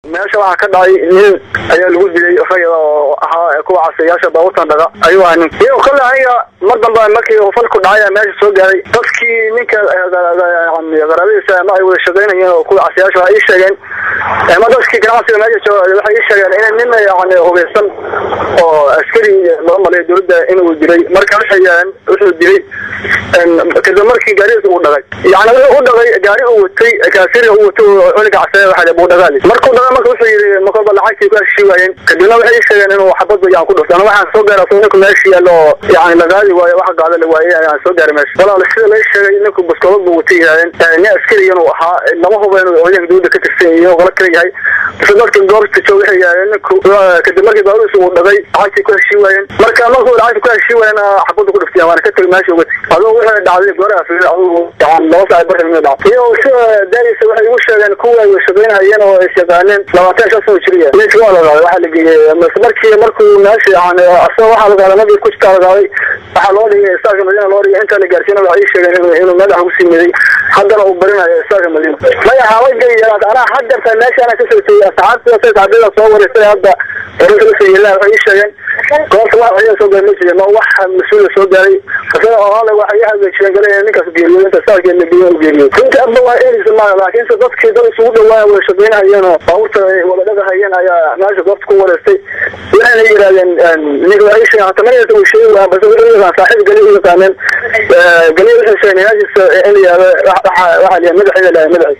meesha waxaa ka dhacay nin ayaa lagu dilay rayada oo ahaa kuwa casayaasha baabuurtan dhaga ayuu ahaa nin iyo kale aniga mar dambe markii uu falku dhacay meesha soo gaaray dadkii ninka qaraabadiisa ama ay wada shaqaynayeen oo kuwa casayaasha waxay ii sheegeen ama dadkii ganacsiga meesha jooga waxay ii sheegeen in nin yani hubeysan oo askari loo malay dowladda inuu dilay marka waxay yaheen wuxuu dilay kadib markii gaarigiisa uu dhagay yani wuxuu u dhagay gaari uu watay kaasiriga uu watay cuniga casaya waxa buu dhagaali markuu dhagay marka wuxuu yidhi makoba lacagtii ku heshii waayeen kadibna waxay ii sheegeen inuu xabad yaan ku dhuftay ana waxaan soo gaaray asoo ninku meesha yaalo oo yani lagaadi waayo waxa gaada la waayey ayaan soo gaaray meesha walaal sida la ii sheegay ninku baskoolad buu watay yidhahdeen nin askari inuu ahaa lama hubo inuu ciidanka dowladda ka tirsan yahay inuu qolo kale yahay base dadka goobta jooga waxay yidhahdeen ninku kadib markii baabuurkiisa uu dhagay lacagtii ku heshii waayeen marka markuu lacagtii ku heshii waayeen xabadda ku dhuftay waana ka tegay meesha uga tegay adoo waxay dhacday gooraha fiir adigu yani laba saac barka mid dhacday iyo sida daarisa waxay igu sheegeen kuwa ay shaqaynayeen oo is yaqaaneen labaatan shan sano jiriya ninka waa la qaaday waxaa la geeyey markii markuu meesha yani asagoo waxaa la qaaday nabig ku jirtaa la qaaday waxaa loo dhigay istaarka madiina loo dhigay intaa la gaarsiina waxay ii sheegeen inuu madax ugu sii miday haddana uu barinayo istaarka madiina maya hawagay anaa haddarta meesha anaa kasoo tegey asxaabta saxaabada soo wareysay hadda oranka la soo yeelaa waxay ii sheegeen goobta wax ciidan soo gaaray ma jirin ma wax mas-uula soo gaaray isaga oo hale waxay i hagaajiyeen gale in ninkaas geeriyo inta saarkee la geeyo geeriyo runta abba waa eedisa maaha laakiinse dadkii dad isugu dhawaaya wada shaqaynahayeen oo baabuurta wada dhagahayeen ayaa meesha goobta ku wareystay waxayna yidhahdeen ninka waxay sheegeen hata manaysa uu sheegi waa base wuxuu yaqaan saaxiib galiya u yaqaaneen galiya waxay sheegeen inaashiisa in la yihahdo waxa la yahay madaxeeda lahay madaxiisa